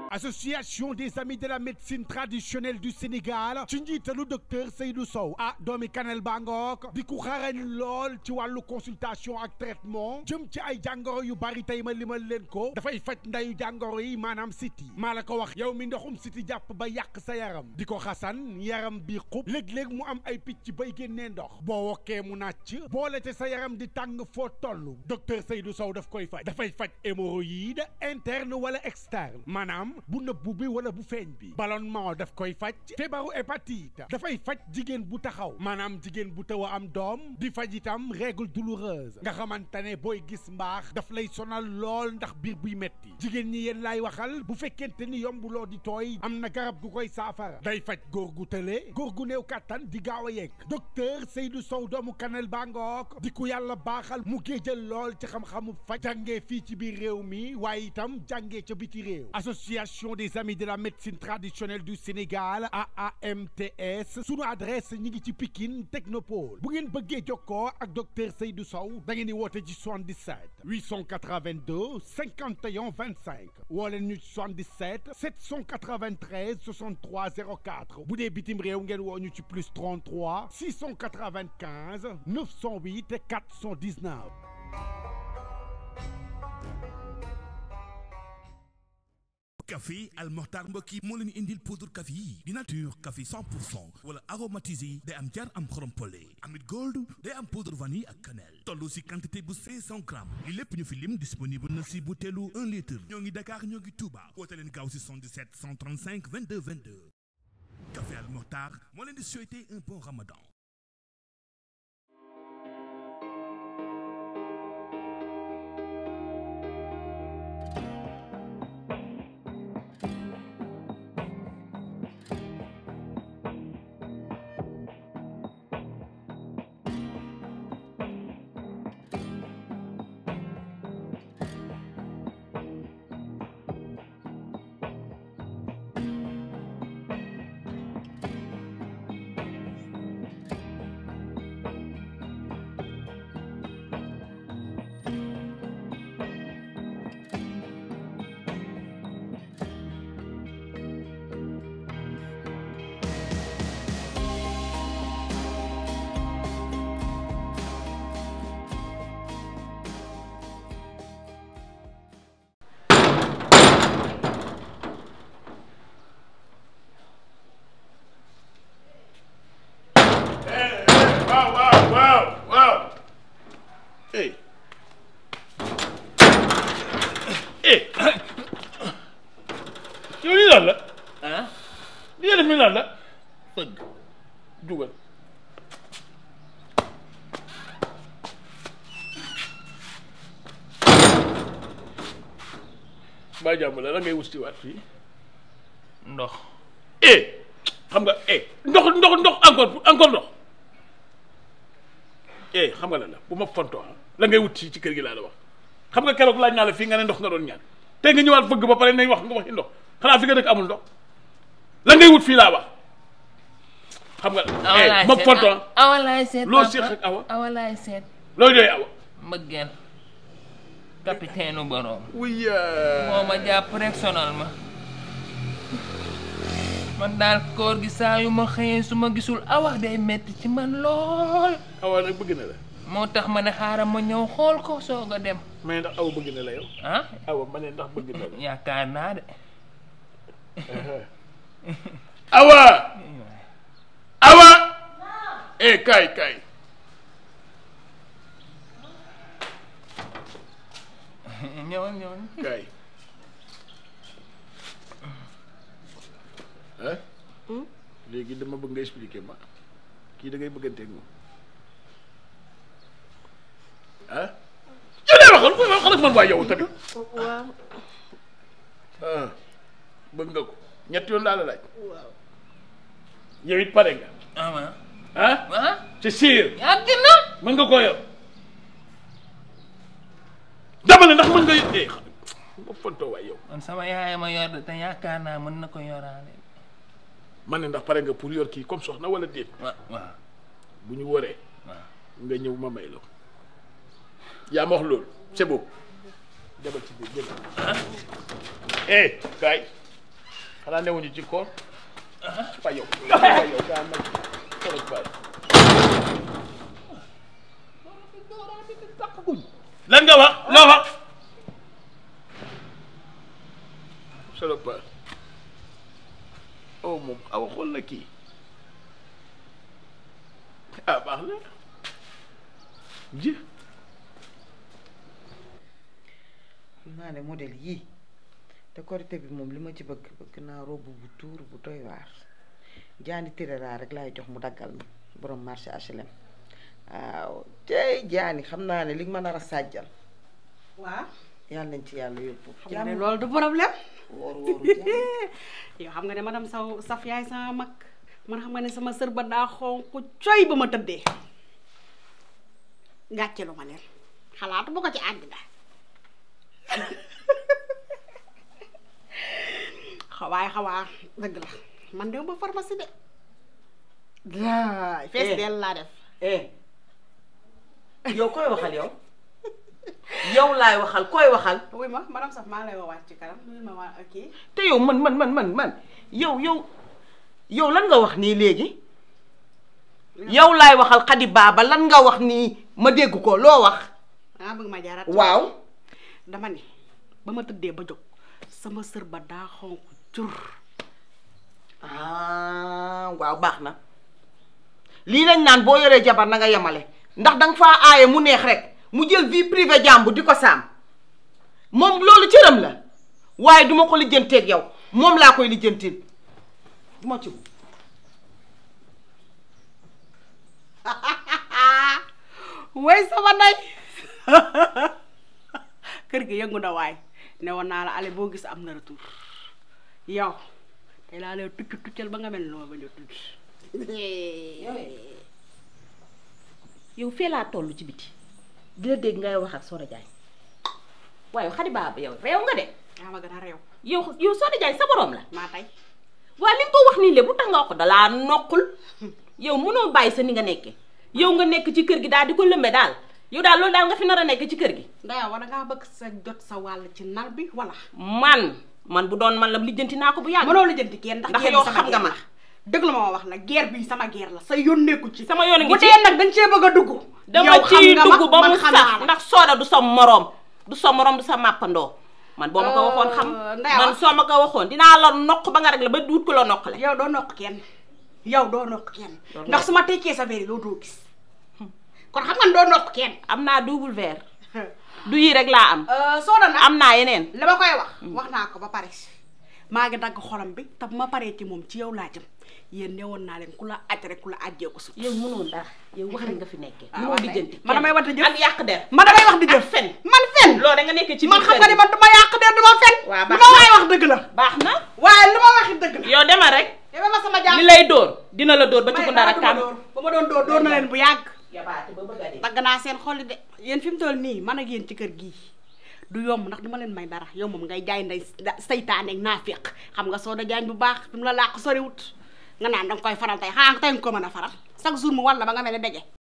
association des amis de la médecine traditionnelle du Sénégal ci njiitalu docteur Seydou Sow ah doomi Kanel Bangook di ku xarañ lool ci wàllu consultation ak traitement jëm ci ay jàngoro yu bari tey ma limal leen ko dafay faj ndayu jàngoro yi maanaam siti maa la ko wax yow mi ndoxum siti jàpp ba yàq sa yaram di ko xasan yaram bi xub léeg-léeg mu am ay picc bay génnee ndox boo wokkee mu nàcc boole te sa yaram di tàng foo toll docteur Seydou Sow daf koy faj dafay faj hémorroïde interne wala externe maanaam bu nëbbu bi wala bu feeñ bi ballonnement daf koy faj feebaru hépatite dafay faj jigéen bu taxaw maanaam jigéen bu taw a am doom di faj itam règle douloureuse nga xamante ne booy gis mbaax daf lay sonal lool ndax biir buy metti jigéen ñi yéen laay waxal bu fekkente ni yombuloo di tooy am na garab gu koy saafara day faj góor gu tële góor gu néew kàttan di gaaw a yegg docteur Seydou Sow doomu Kanel Bangook di ku yàlla baaxal mu géejal lool ci xam-xamu faj jàngee fii ci biir réew mi waaye itam jàngee ca biti réew association des amis de la médecine traditionnelle du Sénégal AAMTS sunu adresse ñi ngi ci Pikine Technopole bu ngeen bëggee jokkoo ak docteur Seydou Sow da ngeen di woote ci 77 882 51 25 woo leen ñu ci 77 793 63 04 bu dee bitim réew ngeen woo ñu ci plus 33 695 908 419. café Al Mokhtar mbokk yi moo leen indil poudre café yi di nature café 100 pour cent wala aromatisé day am jar am xorom pole amit gold day am poudre vanille ak cannelle toll si quantité bu 500 grammes li lépp ñu fi lim disponible na si butéelu 1 litre ñoo ngi Dakar ñoo ngi Touba woote leen gaaw si 77 135 22 22 café Al Mokhtar moo leen di souhaiter un bon ramadan waaw waaw waaw waaw eh eh yow lii lan la ah li nga def ni lan la fëgg jugal baa jàmm la la ngay wusti waat fii ndox eh xam nga eh ndox ndox ndox encore encore ndox eh xam nga lan la bu ma fontoo ah la ngay wut ci ci kër gi laa la wax xam nga keroog laaj naa la fii nga ne ndox nga doon ñaan tey nga ñëwaat fëgg ba pare nañ wax nga waxi ndox xanaa fi nga dëkk amul ndox la ngay wut fii laa wax xam nga eh ma fontoo ah awalaay seet loo papa. séq ak awa awalaay seet loo jooy awa mbëggeel capitaine u boroom wuy moo ma jàpp rek sonal ma man daal koor gi saa yu ma xëyee su ma gisul awa day metti ci man lool awa nag bëgg na la moo tax ma ne xaaral ma ñëw xool ko soog a dem mais ndax awa bëgg na la yow ah awa ma ne ndax bëgg na la yaakaar naa de awa awa eh kaay kaay ñëwal ñëwal kaay ah léegi dama bëgg nga expliquer ma kii da ngay bëgganteeg moom ah yow day waxal koy waxal ak man waa yow tamit waaw ah bëgg nga ko ñetti yoon laa la laaj waaw yow it pare nga ah ah ah c'est sûr yàgg na mën nga koo yor dama ne ndax mën nga eh xam nga fontoo waay yow man sama yaay ma yor de te yaakaar naa mën na ko yoraale man ne ndax pare nga pour yor kii comme soxna wala déet wa waaw bu ñu waree waaw nga ñëw ma may la ko yaa ma wax loolu c'est beau demal ci biir demal eh kaay xanaa newuñu ci koor fa yow fa yow gaa nag xoolal baay lan nga wax loo wax solo baay oh moom awa xool na kii ah baax na ji xam naa ne modèle yii te korité bi moom li ma ci bëgg bëgg naa robe bu tuur bu doy waar jaani tirera rek laay jox mu daggal ma borom marché HLM waaw tey jaani xam naa ne li nga ma nar a sàjjal waaw yàlla nañ ci yàlla yóbbu xam nga ne loolu du problème wóor wóoru jaani yow xam nga ne madame saw saf yaay sama mag man xam nga ne sama sër ba daa xonq coy ba ma tëddee gàcce lu ma leen xalaatu bu ko ci àddina xawaay xawaa dëgg la man dew ba pharmacie de daay fees Eh. dell laa def eh yow koy waxal yow yow laay waxal koy waxal wuy ma madame saf maa lay woowaat ci kanam wuy ma waa kii te yow man man man man man yow yow yow lan nga wax nii léegi yow laay waxal xadi baaba lan nga wax nii ma dégg ko loo wax ah bëgg ma jaaraat waaw dama ne ba ma tëddee ba jóg sama sër ba daa xonq cur ah waaw baax na lii lañ naan boo yoree jabar na nga yemale ndax danga faa aaye mu neex rek mu jël vie privée jàmbu di ko saam moom loolu cëram la waaye duma ko lijjanteeg yow moom laa koy lijjantil duma ci way sama ndey kër gi yëngu na waay ne woon naa la ale boo gis am na retour yow te laa lay tucc tuccal ba nga mel ni ma bañ a tucc yow fee laa toll ci biti di la dégg ngay wax ak Soda Diagne waaye xadi baaba yow réew nga de yaa ma gën a réew yow yow Soda Diagne sa borom la maa tey waa li nga ko wax nii lépp bu tax nga wax ko dalaa noqul yow mënoo bàyyi sa ni nga nekke yow nga nekk ci kër gi daal di ko lëmbe daal yow daal loolu daal nga fi nar a nekk ci kër gi ndaya wala ngaa bëgg sa jot sa wàll ci nar bi wala man man bu doon man la lijjanti naa ko bu yàgg mënoo la jënti kenn ndax Ndax guerre yow bi sama xam nga guerre ma. la. dëgg la ma wax la guerre bi sama guerre la sa yónneeku ci sama yoon a ngi bu ci dee nag dañ cee bëgg a dugg dama yow xam ciy nga ma, dugg ba man mu xam naa saf la. ndax Soda du sa moroom du sa moroom du sa màppandoo man boo ma ko waxoon xam Euh, Ndeye man Awa. soo ma ko waxoon dinaa la noq ba nga rek la ba duut ko la noq la yow doo nokk kenn yow doo nokk kenn Doo ndax nokk. su ma tekkee sa verre yi loo doo gis kon xam nga ne doo nokk kenn am naa double verre du yii rek laa am soo doon nag am naa yeneen li ma koy wax wax naa ko ba pare maa ngi dagg xolam bi te bu ma paree ci moom ci yow laa jëm yéen ne woon naa leen ku la aj rek ku la ajjee ko sut yow mënoo dara yow wax nga fi nekkee Ah, mënoo wax lijjanti man damay wax di jëf ak yàq der man damay wax di jëf fen man fen loolu da nga nekkee ci man biir xam kër nga ni gi. man duma yàq de duma fen Waaw, lu baax ma na. waay wax dëgg la baax na waaye lu ma waxi dëgg la yow demal rek yow ma sama jàmm li lay dóor dina la dóor ba ci may ku ndara dara kam duma dóor ba ma doon dóor dóor na leen bu yàgg yabaate ba bëgg a dee dagg naa seen xolli de yéen fi mu toll nii man ak yéen ci kër gii du yomb ndax duma leen may dara yow moom ngay jaay nday saytaane ak naafiq xam nga soo da jaañ bu baax fi mu la làq soriwut nga naan danga koy faral tey xanaa tey nga ko mën a faral chaque jour mu walla ba nga mel ne dege